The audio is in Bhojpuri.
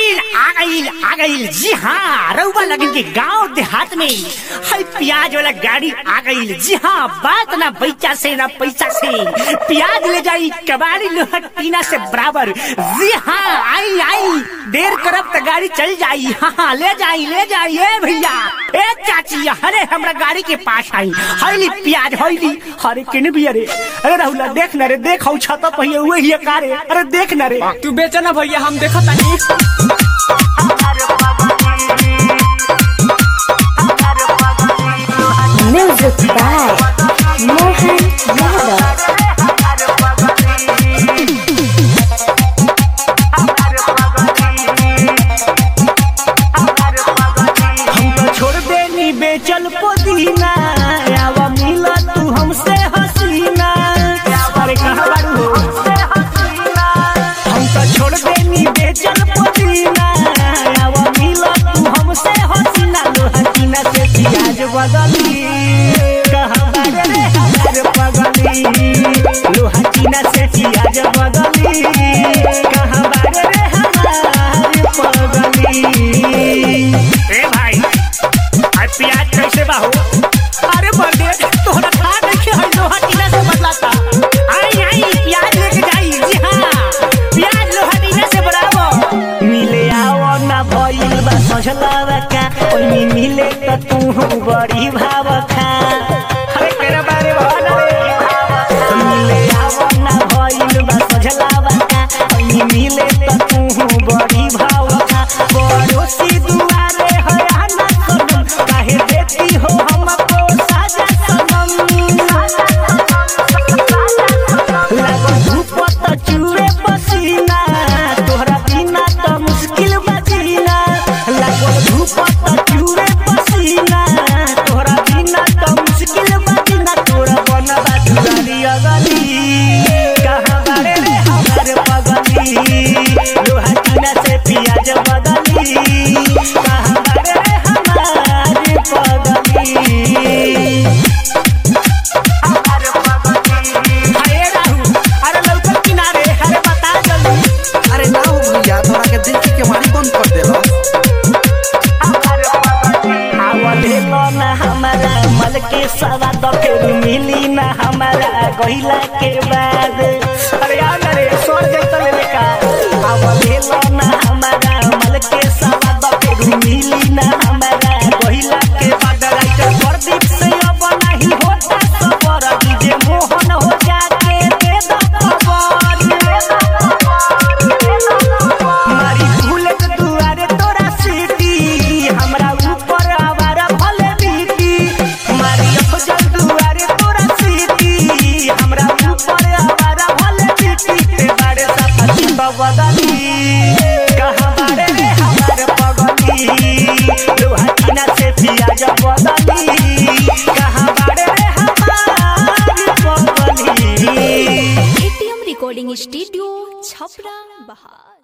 गईल आ गईल आ गईल जी हाँ रउआ लगन के गांव देहात में है प्याज वाला गाड़ी आ गईल जी हाँ बात ना पैसा से ना पैसा से प्याज ले जाई कबाड़ी लोहट टीना से बराबर जी हाँ आई आई देर करब तो गाड़ी चल जाई हाँ हाँ ले जाई ले जाई ए भैया ए चाची अरे हमरा गाड़ी के पास आई हईली प्याज हईली अरे किन भी अरे अरे राहुल देख न रे देख हऊ छत पहिए हुए ही का रे अरे देख न रे तू बेचा ना भैया हम देखा तानी Music by Mohan Yadav. हम तो छोड़ देनी बेचल पुदीना आवा मिला तू हमसे हसीना अरे कहाँ बारू हो हम तो छोड़ देनी बेचल पुदीना आवा मिला तू हमसे हसीना लो हसीना से प्याज बदली कहाँ बारे रे हमारे पगली लो हसीना से प्याज बदली कहाँ बारे रे हमारे पगली ए भाई आज प्याज कैसे बाहू अरे बर्थडे तोहरा था देखे है लोहा टीना से बदलाता आई आई प्याज लेके जाई जी हाँ प्याज लोहा टीना से बराबर मिले आओ ना भइल बा सजलावा का ओइनी मिले त तू बड़ी भाव खा अरे तेरा बारे भान रे मिले आओ ना भइल बा सजलावा का ओइनी मिले त तू बड़ी भाव खा पड़ोसी दुआरे है आना सनम काहे देती हो हमको साजा सनम लागो धूप त चूरे पसीना तोहरा बिना त मुश्किल बजीना लागो धूप त चूरे पसीना तोहरा बिना त मुश्किल बजीना तोरा बनबा दुआरी अगली कहाँ बारे रे हमारे पगली लोहा टीना से पियाज बदली कहाँ बारे रे हमारे पगली अरे राहु अरे लौकल किनारे अरे बता जल्दी अरे ना हो भैया तोरा के देख के मारी बंद कर देलो आवले ना हमारा मल के सवाद फिर मिली ना हमारा गहिला के बाद अरे यार अरे सोर जैसा ले का आवले ना हमारा मल के सवाद फिर मिली ना हमारा गहिला के बाद राइटर प्रदीप से अब नहीं होता सबर डीजे मोहन हो जाके दे दो खबर दे दो मारी बुलेट दुआरे तोरा सीटी हमरा ऊपर आवारा भले बीती मारी अफजल दुआरे तोरा सीटी हमरा ऊपर आवारा भले बीती ते बारे सफती बदली कहाँ बारे रे हमारे पगली लोहा टीना से पियाज बदली कहाँ बारे रे हमारे पगली एटीएम रिकॉर्डिंग स्टूडियो छपरा बहार